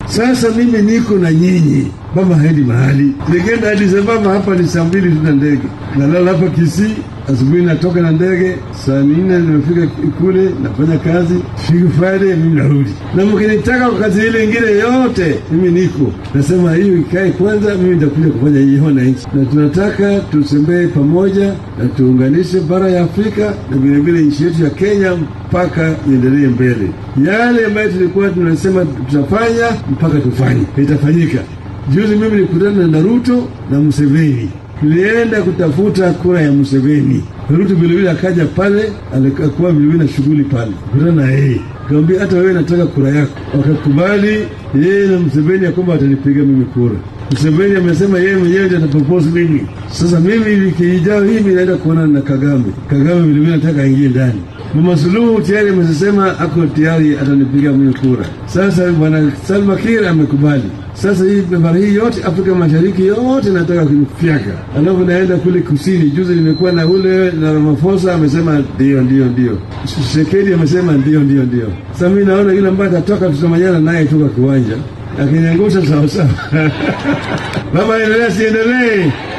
Sasa mimi niko na nyinyi, mama haendi mahali. Nikienda Addis Ababa hapa ni saa mbili tu na ndege, nalala hapa Kisii, asubuhi natoka na ndege saa nne nimefika kule, nafanya kazi siku Friday, mimi narudi. Na mkinitaka kwa kazi ile ingine yote, mimi niko nasema hiyo ikae kwanza, mimi nitakuja kufanya hiyo na nchi, na tunataka tusembee pamoja na tuunganishe bara ya Afrika na vilevile nchi yetu ya Kenya mpaka iendelee mbele. Yale ambayo tulikuwa tunasema tutafanya mpaka tufanye, itafanyika. Juzi mimi nilikutana na Ruto na Museveni, tulienda kutafuta kura ya Museveni. Ruto vilevile akaja pale, alikuwa vilevile na shughuli pale, kutana na yeye kawambia, hata wewe nataka kura yako. Wakakubali yeye na Museveni ya kwamba atanipiga mimi kura. Museveni amesema yeye mwenyewe ndiye atapropose mimi. Sasa mimi wiki ijayo hii mimi naenda kuonana na Kagame. Kagame vilevile nataka aingie ndani. Mama Suluhu tayari amesema ako tayari atanipiga mimi kura. Sasa bwana Salva Kiir amekubali. Sasa hii bara hii yote Afrika Mashariki yote nataka kunifyaka, alafu naenda kule kusini. Juzi nimekuwa na ule na Ramaphosa amesema ndio ndio ndio, Tshisekedi amesema ndio ndio ndio. Sasa mimi naona yule ambaye atatoka tutamanyana naye tu kwa kiwanja akiniangusha sawasawa. Baba, endelea siendelee?